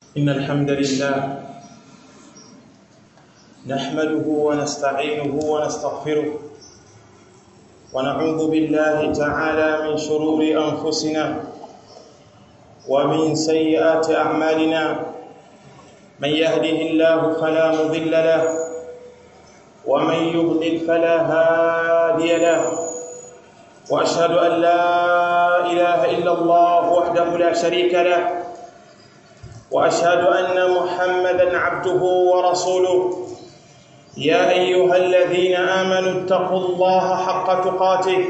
إن الحمد لله نحمده ونستعينه ونستغفره ونعوذ بالله تعالى من شرور أنفسنا ومن سيئات أعمالنا من يهده الله فلا مضل له ومن يضلل فلا هادي له واشهد ان لا اله الا الله وحده لا شريك له واشهد ان محمدا عبده ورسوله يا ايها الذين امنوا اتقوا الله حق تقاته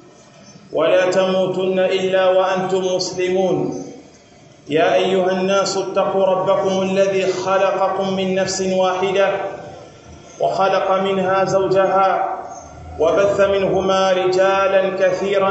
ولا تموتن الا وانتم مسلمون يا ايها الناس اتقوا ربكم الذي خلقكم من نفس واحده وخلق منها زوجها وبث منهما رجالا كثيرا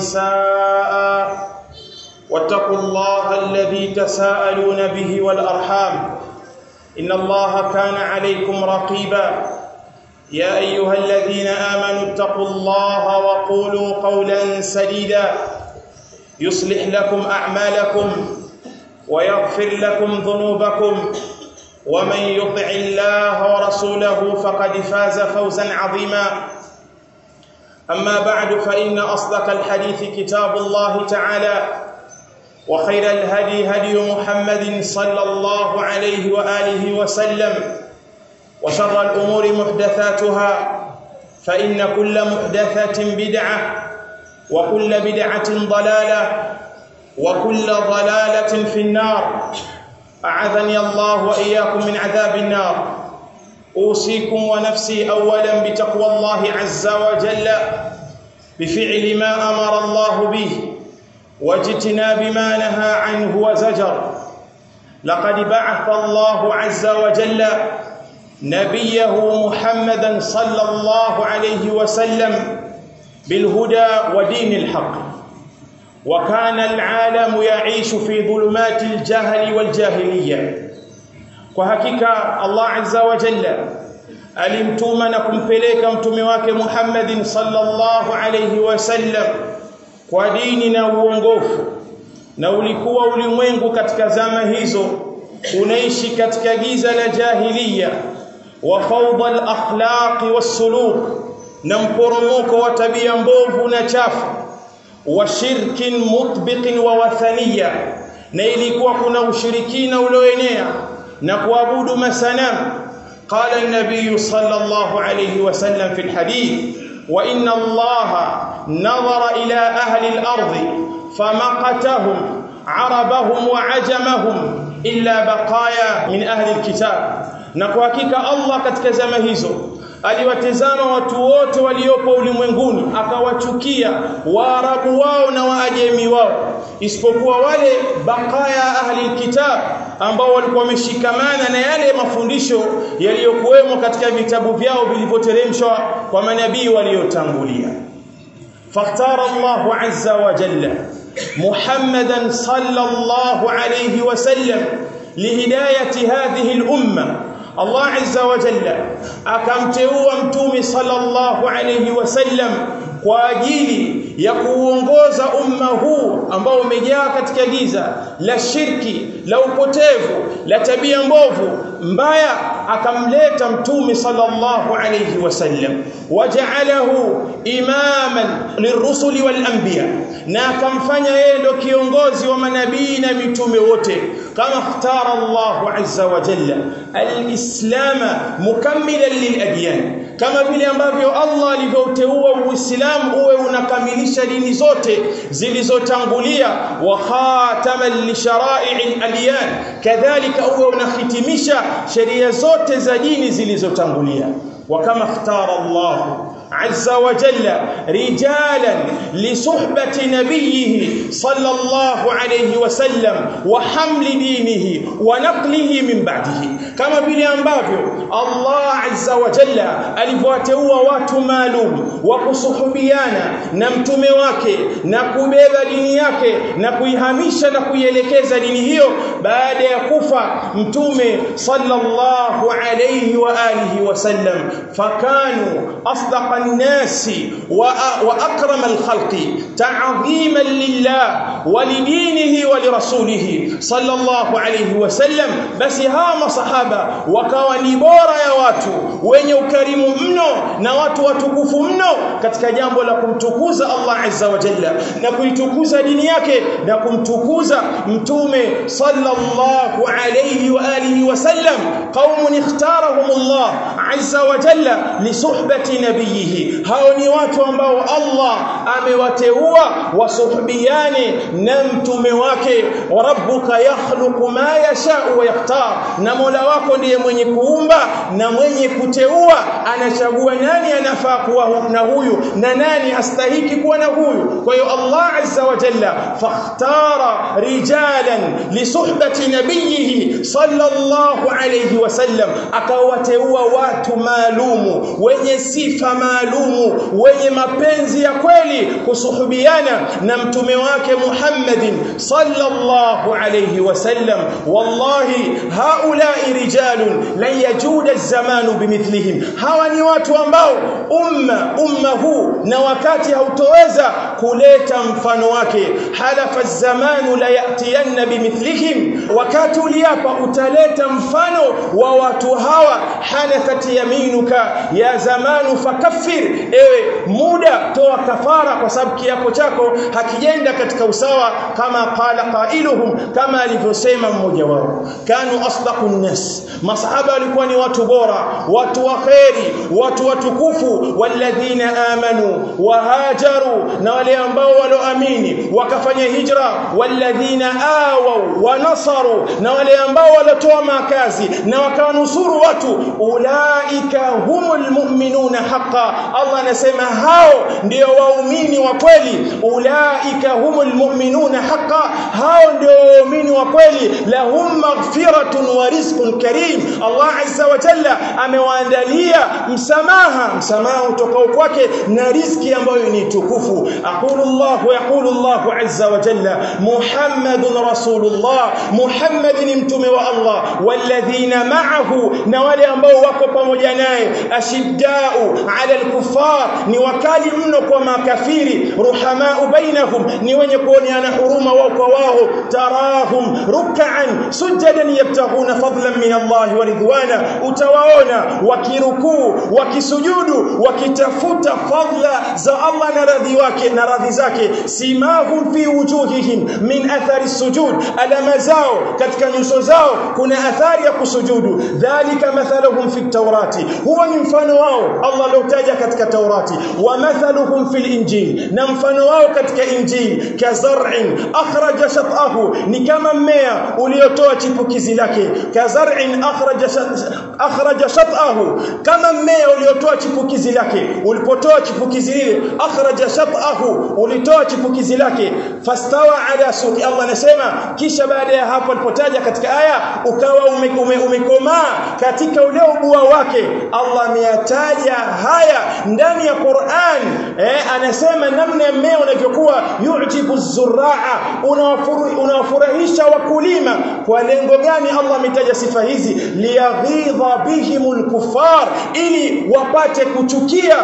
ونساء واتقوا الله الذي تساءلون به والارحام ان الله كان عليكم رقيبا يا ايها الذين امنوا اتقوا الله وقولوا قولا سديدا يصلح لكم اعمالكم ويغفر لكم ذنوبكم ومن يطع الله ورسوله فقد فاز فوزا عظيما اما بعد فان اصدق الحديث كتاب الله تعالى وخير الهدي هدي محمد صلى الله عليه واله وسلم وشر الامور محدثاتها فان كل محدثه بدعه وكل بدعه ضلاله وكل ضلاله في النار اعاذني الله واياكم من عذاب النار اوصيكم ونفسي اولا بتقوى الله عز وجل بفعل ما امر الله به واجتناب ما نهى عنه وزجر لقد بعث الله عز وجل نبيه محمدا صلى الله عليه وسلم بالهدى ودين الحق وكان العالم يعيش في ظلمات الجهل والجاهليه kwa hakika Allah azza wa jalla alimtuma na kumpeleka mtume wake Muhammadin sallallahu alayhi wasallam kwa dini na uongofu na ulikuwa ulimwengu katika zama hizo unaishi katika giza la jahiliya wa fawda al-akhlaq was-suluk na mporomoko wa tabia mbovu na chafu wa shirkin mutbiqin wa wathaniya na ilikuwa kuna ushirikina ulioenea na kuabudu masanamu qala an-nabiy sallallahu alayhi wasallam fi al-hadith wa inna allaha nadhara ila ahli al-ardi famaqatahum arabahum wa ajamahum illa baqaya min ahli al-kitab na kwa hakika Allah katika zama hizo aliwatazama watu wote waliopo ulimwenguni akawachukia waarabu wao na waajemi wao isipokuwa wale bakaya ahli kitab ambao walikuwa wameshikamana na yale mafundisho yaliyokuwemo katika vitabu vyao vilivyoteremshwa kwa manabii waliotangulia فاختار الله عز وجل محمدا صلى الله عليه وسلم لهدايه هذه الامه Allah azza wa jalla akamteua mtume sallallahu alayhi wasallam kwa ajili ya kuongoza umma huu ambao umejaa katika giza la shirki la upotevu la tabia mbovu mbaya akamleta mtume sallallahu alayhi wasallam waja'alahu imaman lirrusuli wal anbiya na akamfanya yeye ndo kiongozi wa manabii na mitume wote kama ikhtara Allah azza wa jalla al-islam mukammilan lil-adyan kama vile ambavyo Allah alivyoteua Uislamu uwe unakamilisha dini zote zilizotangulia wa khataman li shara'i al-adyan kadhalika uwe unahitimisha sheria zote za dini zilizotangulia وكما اختار الله عز وجل رجالا لصحبة نبيه صلى الله عليه وسلم وحمل دينه ونقله من بعده كما vile ambavyo Allah azza wa jalla alivyowateua watu maalum wa kusuhubiana na mtume wake na kubeba dini yake na kuihamisha na kuielekeza dini hiyo baada ya kufa mtume sallallahu alayhi wa alihi wasallam fakanu asdaqa الناس وأكرم الخلق تعظيما لله ولدينه ولرسوله صلى الله عليه وسلم بس هام صحابة wakawa ni bora ya watu wenye ukarimu mno na watu watukufu mno katika jambo la kumtukuza Allah azza wa jalla na kuitukuza dini yake na kumtukuza mtume sallallahu alayhi wa alihi wasallam qaumun ikhtarahum Allah azza wa jalla li suhbati nabiyhi hao ni watu ambao Allah amewateua wasuhbiane na mtume wake wa rabbuka yakhluqu ma yasha wa yakhtar na Mola wako ndiye mwenye kuumba na mwenye kuteua anachagua nani anafaa kuwa na huyu na nani astahiki kuwa na huyu kwa hiyo Allah azza wa jalla fakhtara rijalan li suhbati nabiyhi sallallahu alayhi wasallam akawateua watu maalumu wenye sifa maalumu wenye mapenzi ya kweli kusuhubiana na mtume wake Muhammadin sallallahu alayhi wasallam wallahi haulai rijalun lan yajuda az-zamanu bimithlihim hawa ni watu ambao umma umma huu na wakati hautoweza kuleta mfano wake halafa az-zamanu la yatiyanna bimithlihim wakati uliapa utaleta mfano wa watu hawa hanathat yaminuka ya zamanu fakaffir ewe muda toa kafara kwa sababu kiapo chako hakijenda katika usawa kama qala qailuhum kama alivyosema mmoja wao kanu asdaqun nas masahaba walikuwa ni watu bora watu waheri watu watukufu walladhina amanu wahajaru na wale ambao walioamini wakafanya hijra walladhina awaw wa nasaru na wale ambao walitoa makazi na wakanusuru watu ulaika humul mu'minuna haqqan Allah anasema hao ndio waumini wa kweli ulaika humul mu'minuna haqqan hao ndio waumini wa kweli lahum maghfiratun wa rizqun karim Allah azza wa jalla amewaandalia msamaha msamaha utokao kwake na riziki ambayo ni tukufu aqulu Allah yaqulu Allah azza wa jalla Muhammadun rasulullah Muhammad ni mtume wa Allah walladhina ma'ahu na wale ambao wako pamoja naye ashiddau ala alkuffar ni wakali mno kwa makafiri ruhamau bainahum ni wenye kuoneana huruma wao kwa wao tarahum ruk'an sujadan yabtaghuna fadlan min Allah wa ridwana utawaona wakirukuu wakisujudu wakitafuta fadla za Allah na radhi wake na radhi zake simahum fi wujuhihim min athari sujud alama zao katika nyuso zao kuna athari ya kusujudu dhalika mathaluhum fi tawrati huwa ni mfano wao Allah aliotaja katika Taurati wa mathaluhum fil injil na mfano wao katika injil kazar'in akhraja shat'ahu ni kama mmea uliotoa chipukizi lake kazar'in akhraja akhraja shat'ahu kama mmea uliotoa chipukizi lake ulipotoa chipukizi lile akhraja shat'ahu ulitoa chipukizi lake fastawa ala suqi Allah anasema kisha baada ya hapo alipotaja katika aya ukawa umekomaa ume, ume katika ule ubua wake Allah ameyataja haya ndani ya Qur'an eh, anasema namna mmea unavyokuwa yujibu zurraa unawafurahisha wakulima kwa lengo gani Allah ametaja sifa hizi liyaghidha bihimul kuffar ili wapate kuchukia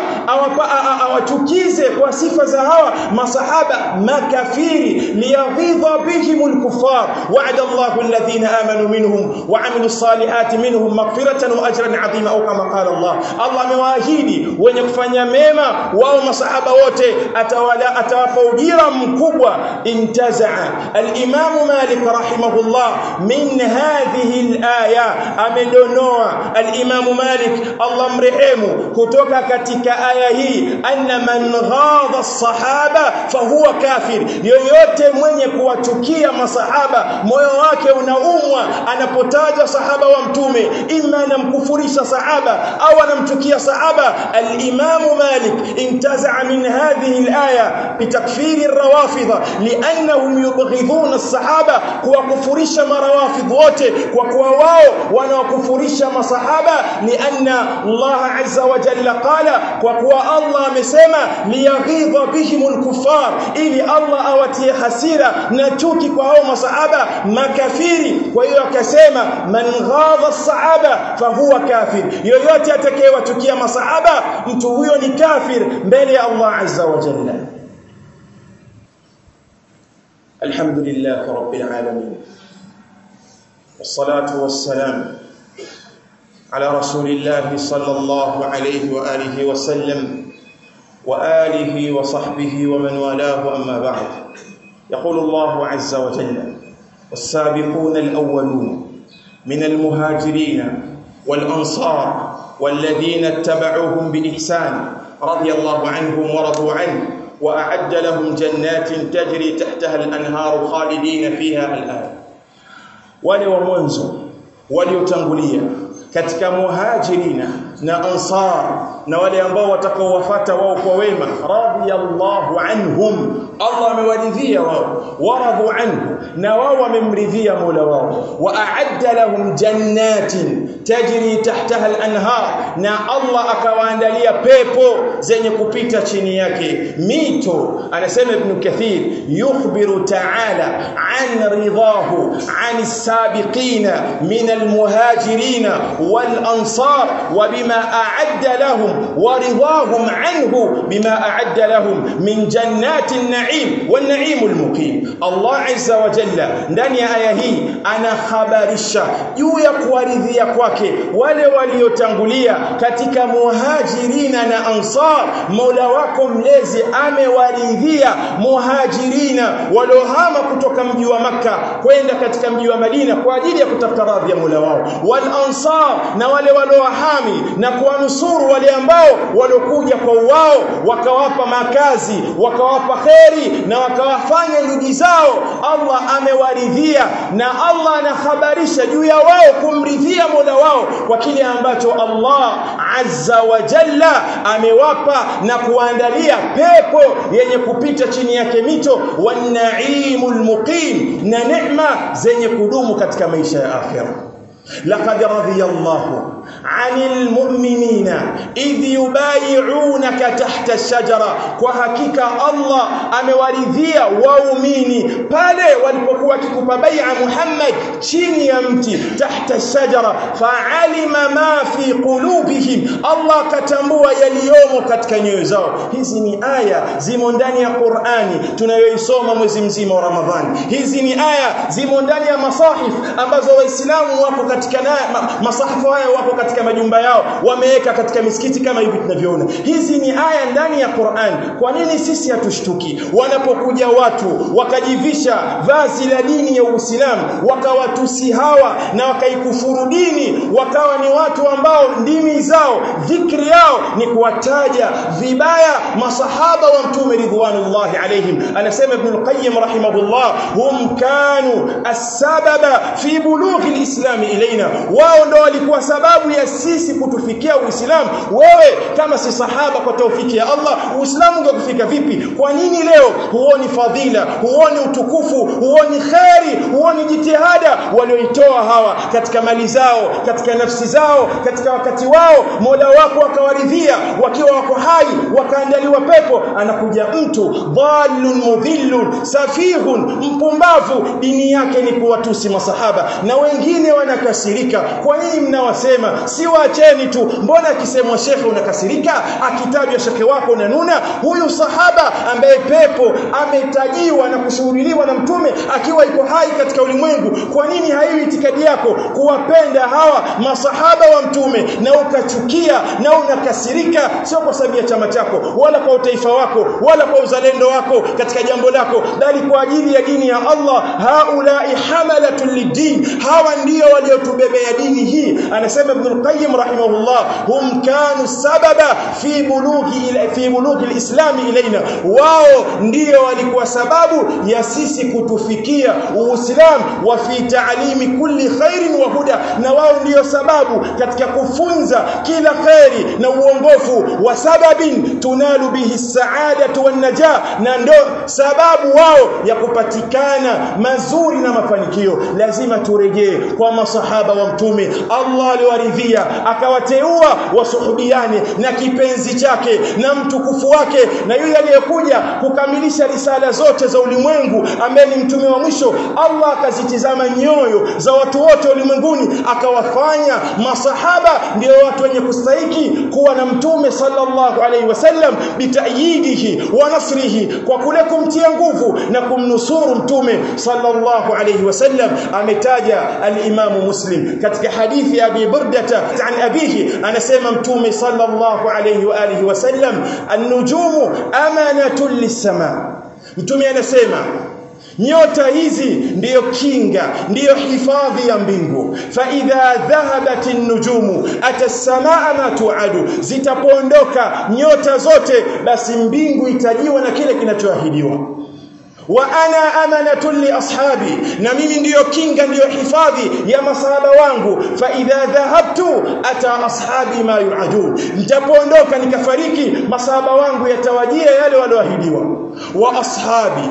awachukize kwa sifa za hawa masahaba makafiri liyaghidha bihimul kuffar wa'ada Allahu alladhina amanu minhum wa 'amilus salihati minhum maghfiratan wa ajran 'azima au kama qala Allah Allah amewaahidi wenye kufanya mema wao masahaba wote atawala atawapa ujira mkubwa intazaa al-Imam Malik rahimahullah min hadhihi al-aya amedonoa al-Imam Malik Allah mrehemu kutoka katika aya hii anna man ghadha as-sahaba fahuwa kafir yoyote mwenye kuwachukia masahaba moyo wake unaumwa anapotaja sahaba wa mtume imma anamkufurisha sahaba au anamchukia sahaba al-Imam Malik intaza min hadhihi al-aya bitakfir ar-rawafidh li'annahum yubghiduna as-sahaba kuwakufurisha marawafidh wote kwa kuwa wao wanawakufurisha masahaba lianna Allah azza wa jalla qala kwa kuwa Allah amesema liyaghidha bihim al-kuffar ili Allah awatie hasira na chuki kwa hao masahaba makafiri kwa hiyo akasema man ghadha as-sahaba fahuwa kafir yoyote atakayewachukia masahaba mtu huyo ni kafir mbele ya Allah azza wa jalla alhamdulillah rabbil alamin والصلاه والسلام على رسول الله صلى الله عليه واله وسلم واله وصحبه ومن والاه اما بعد يقول الله عز وجل والسابقون الاولون من المهاجرين والانصار والذين اتبعوهم باحسان رضي الله عنهم ورضوا عنه واعد لهم جنات تجري تحتها الانهار خالدين فيها الان wale wa mwanzo waliotangulia katika muhajirina na ansar na wale ambao watakaowafuata wao kwa wema radiyallahu anhum Allah amewaridhia wao waradhu anhu na wao wamemridhia Mola wao wa a'adda lahum jannatin tajri tahtaha al-anhar na Allah akawaandalia pepo zenye kupita chini yake mito anasema ibn kathir yukhbiru ta'ala an ridahu an as-sabiqina min al-muhajirin wal-ansar wa bima a'adda lahum wa ridahum anhu bima a'adda lahum min jannatin na'im wan-na'im al-muqim Allah azza wa jalla ndani ya aya hii anahabarisha juu ya kuwaridhia kwake wale waliotangulia katika muhajirina na ansar Mola wako mlezi amewaridhia muhajirina waliohama kutoka mji wa maka kwenda katika mji wa Madina kwa ajili ya kutafuta radhi ya Mola wao wal ansar na wale waliohami na kuwanusuru wale ambao waliokuja kwa wao wakawapa makazi wakawapa kheri na wakawafanya ndugu zao Allah amewaridhia na Allah anahabarisha juu ya wao kumridhia Mola wao kwa kile ambacho Allah azza wa jalla amewapa na kuandalia pepo yenye kupita chini yake mito wanaimul muqim na neema zenye kudumu katika maisha ya akhira لقد رضي الله عن المؤمنين إذ يبايعونك تحت الشجرة وحقيقة الله amewaridhia waumini pale walipokuwa kikupa bai'a Muhammad chini ya mti tahta shajara fa'alima ma fi qulubihim Allah katambua yaliyomo katika nyoyo zao hizi ni aya zimo ndani ya Qur'ani tunayoisoma mwezi mzima wa Ramadhani hizi ni aya zimo ndani ya masahif ambazo waislamu wapo katika na, ma, masahafu haya wapo katika majumba yao wameweka katika misikiti kama hivi tunavyoona hizi ni aya ndani ya Qur'an kwa nini sisi hatushtuki wanapokuja watu wakajivisha vazi la dini ya Uislamu wakawatusi hawa na wakaikufuru dini wakawa ni watu ambao ndimi zao dhikri yao ni kuwataja vibaya masahaba wa mtume ridwanullahi alaihim anasema ibn al-qayyim rahimahullah hum kanu as-sababa fi bulughi al-islam ilaina wao ndo walikuwa sababu ya sisi kutufikia uislamu wewe kama si sahaba kwa taufiki ya Allah uislamu ungekufika vipi kwa nini leo huoni fadhila huoni utukufu huoni kheri huoni jitihada walioitoa hawa katika mali zao katika nafsi zao katika wakati wao Mola wako akawaridhia wakiwa wako hai wakaandaliwa pepo anakuja mtu dhallun mudhillun safihun mpumbavu dini yake ni kuwatusi masahaba na wengine wanakasirika kwa nini mnawasema si waacheni tu mbona akisemwa shekhe unakasirika akitajwa shekhe wako unanuna huyu sahaba ambaye pepo ametajiwa na kushuhudiliwa na mtume akiwa iko hai katika ulimwengu kwa nini haiwi itikadi yako kuwapenda hawa masahaba wa mtume na ukachukia na unakasirika sio kwa sababu ya chama chako wala kwa utaifa wako wala kwa uzalendo wako katika jambo lako bali kwa ajili ya dini ya Allah haulai hamalatul lidin hawa ndio waliotubebea dini hii anasema ibn al-qayyim rahimahullah hum kanu sababa fi bulughi ila fi bulughi al-islam ilaina wao ndio walikuwa sababu ya sisi kutufikia uislamu wa fi ta'limi kulli khairin wa huda na wao ndio sababu katika kufunza kila khairi na uongofu wa sababin tunalu bihi saadatu wan najah na ndo sababu wao ya kupatikana mazuri na mafanikio lazima turejee kwa masahaba wa mtume Allah aliwaridhia akawaridhia akawateua wasuhubiane na kipenzi chake na mtukufu wake na yule aliyekuja kukamilisha risala zote za ulimwengu ambaye ni mtume wa mwisho Allah akazitizama nyoyo za watu wote ulimwenguni akawafanya masahaba ndio watu wenye kustahiki kuwa na mtume sallallahu alaihi wasallam bitayidihi wa nasrihi kwa kule kumtia nguvu na kumnusuru mtume sallallahu alaihi wasallam ametaja al-Imam Muslim katika hadithi ya Abi Burdata an abihi anasema mtume sallallahu alaihi wa alihi wasallam an-nujumu amanatun lis-sama mtume anasema nyota hizi ndiyo kinga ndiyo hifadhi ya mbingu fa idha dhahabat an-nujumu atasamaa ma tuadu zitapoondoka nyota zote basi mbingu itajiwa na kile kinachoahidiwa wa ana amanatun li ashabi na mimi ndiyo kinga ndiyo hifadhi ya masahaba wangu fa idha dhahabtu ata ashabi ma yuadun nitapoondoka nikafariki masahaba wangu yatawajia yale walioahidiwa wa ashabi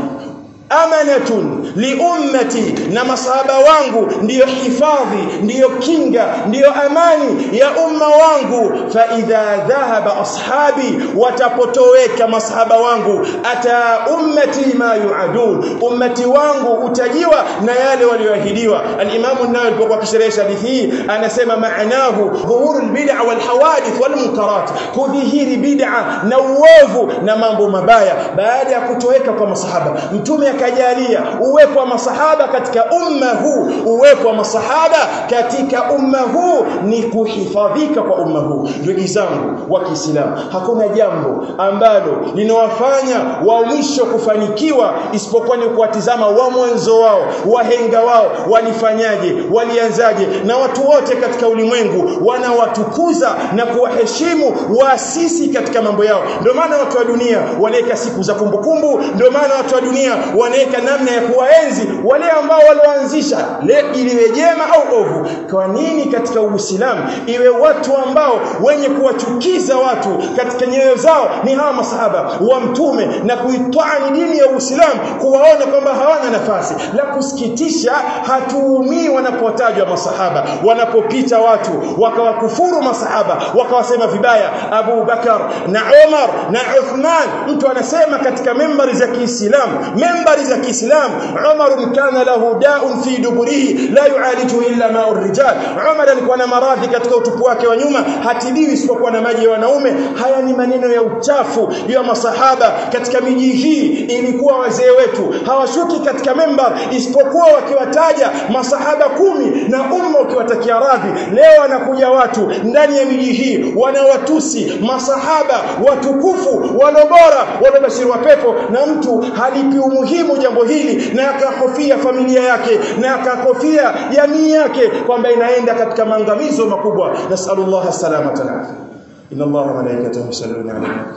amanatun liummati na masahaba wangu ndiyo hifadhi ndiyo kinga ndiyo amani ya umma wangu fa idha dhahaba ashabi watapotoweka masahaba wangu ata ummati ma yuadun ummati wangu utajiwa na yale walioahidiwa al-Imam an-Nawawi alipokuwa akisherehesha hadithi hii anasema maanahu dhuhurul bid'a wal hawadith wal munkarat kudhihiri bid'a na uovu na mambo mabaya baada ya kutoweka kwa masahaba mtume akajalia uwepo wa masahaba katika umma huu uwepo wa masahaba katika umma huu ni kuhifadhika kwa umma huu ndugu zangu wa Kiislamu hakuna jambo ambalo linawafanya wa mwisho kufanikiwa isipokuwa ni kuwatizama wa mwanzo wao wahenga wao walifanyaje walianzaje na watu wote katika ulimwengu wanawatukuza na kuwaheshimu waasisi katika mambo yao ndio maana watu wa dunia wanaweka siku za kumbukumbu ndio maana watu wa dunia wanaweka namna ya kuwaenzi wale ambao walioanzisha iliwe jema au ovu kwa nini katika uislamu iwe watu ambao wenye kuwachukiza watu katika nyoyo zao ni hawa masahaba wa mtume na kuitwani dini ya uislamu kuwaona kwamba hawana nafasi la kusikitisha hatuumii wanapotajwa masahaba wanapopita watu wakawakufuru masahaba wakawasema vibaya Abu Bakar na Umar na Uthman mtu anasema katika membari za Kiislamu membari za Kiislamu Umar kana lahu da'un fi duburihi la yu'alijuhu illa ma'u rijal Umar alikuwa na maradhi katika utupu wake wa nyuma hatibiwi isipokuwa na maji ya wanaume haya ni maneno ya uchafu ya masahaba katika miji hii ilikuwa wazee wetu hawashuki katika membar isipokuwa wakiwataja masahaba kumi na umma ukiwatakia radhi leo wanakuja watu ndani ya miji hii wanawatusi masahaba watukufu walobora walobashiriwa pepo na mtu halipi umuhimu jambo hili na akakofia familia yake na akakofia jamii yake kwamba inaenda katika maangamizo makubwa nasallallahu salamata na afya inna allaha wa malaikatahu yusalluna ala nabi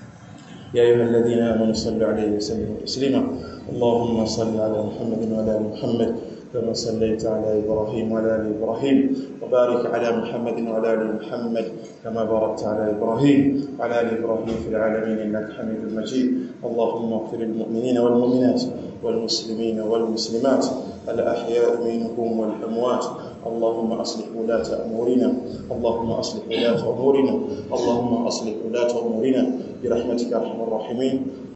يا أيها الذين آمنوا صلوا عليه وسلموا تسليما اللهم صل على محمد وعلى آل محمد كما صليت على إبراهيم وعلى آل إبراهيم وبارك على محمد وعلى آل محمد كما باركت على إبراهيم وعلى آل إبراهيم في العالمين إنك حميد مجيد اللهم اغفر للمؤمنين والمؤمنات والمسلمين والمسلمات الأحياء منهم والأموات اللهم أصلح ولاة أمورنا اللهم أصلح ولاة أمورنا اللهم أصلح ولاة أمورنا برحمتك أرحم الراحمين